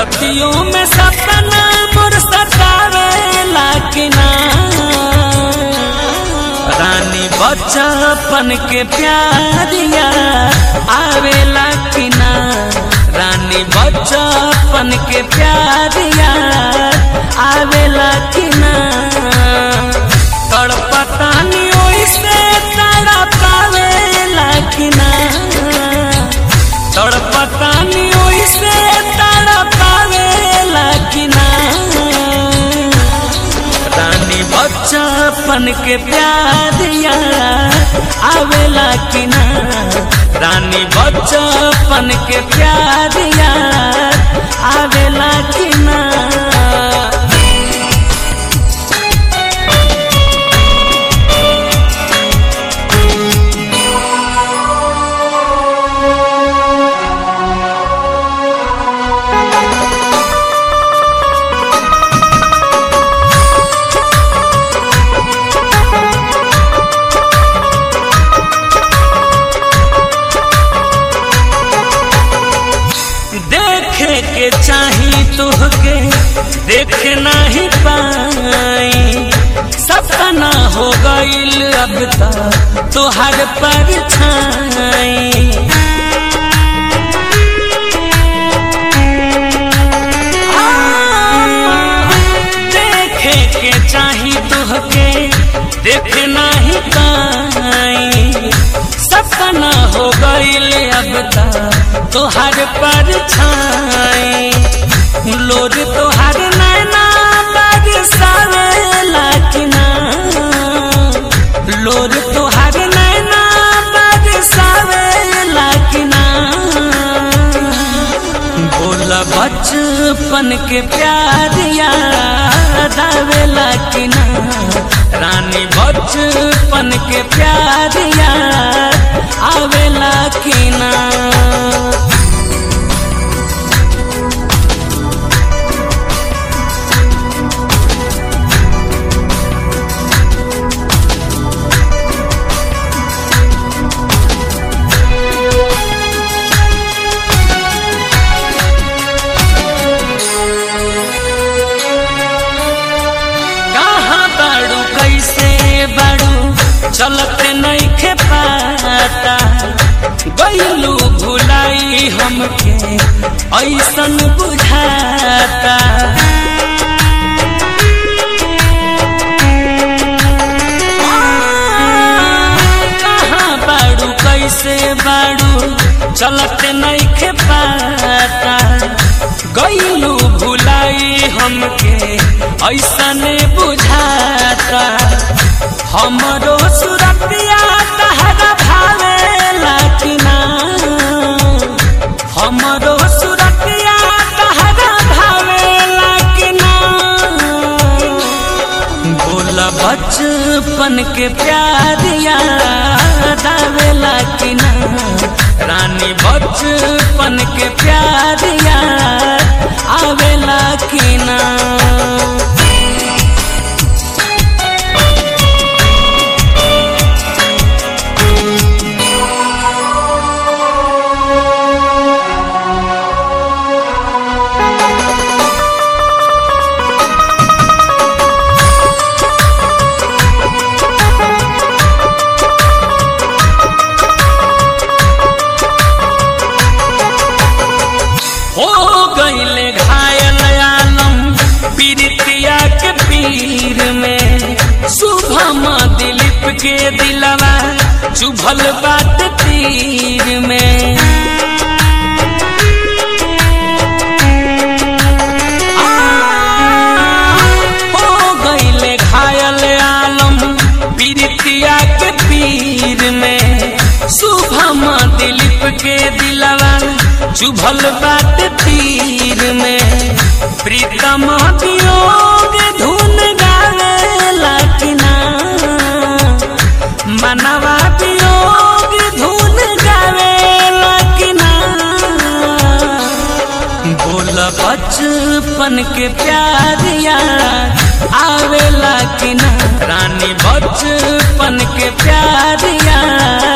रतियों में सपना मोर सतावेला कि ना रानी बच्चापन के प्यारिया आवेला कि ना रानी बच्चापन के प्यारिया आवेला कि ना तड़पतानी ओइसे तड़पावेला कि ना तड़पतानी ओइसे तड़पावेला कि ना रानी बच्चापन के प्यारिया आवेला कि ना रानी बच्चापन के प्यारिया आवेला कि ना देखे के चाही तुहके देख नहीं पाई सपना हो गईल अब तक तुहर पर छाई देखे के चाही तुहके देख नहीं पाई सपना हो गईल अब तक तोहर पर छाई लोर तोहर नैना बरसावेला कि ना लोर तोहर नैना बरसावेला कि ना बोला बचपन के प्यारिया दावेला कि ना रानी बचपन के प्यारिया आवेला कि ना कहाँ बाड़ू कैसे बाड़ू चलते नहीं खे पाता गईलू भुलाई हमके ऐसन बुझाता कहाँ बाड़ू कैसे बाड़ू चलते नहीं खे पाता गईलू भुलाई हमके ऐसने बुझाता हमरो सुरतिया तहरा भावेला कि ना हमरो सुरतिया तहरा भावेला कि ना बोला बचपन के प्यारिया दावेला कि ना रानी बचपन के प्यारिया आवेला कि ना हो गईले घायल आलम पीरितिया के पीर में शुभम दिलीप के दिलवा चुभल बात तीर में हो गईले घायल आलम पीरितिया के पीर में शुभम दिलीप के दिलवा चुभल बात तीर में प्रीतम वियोग धुन गावेला कि ना मनवा वियोग धुन गावेला कि ना बोल बचपन के प्यारिया आवेला कि ना रानी बचपन के प्यारिया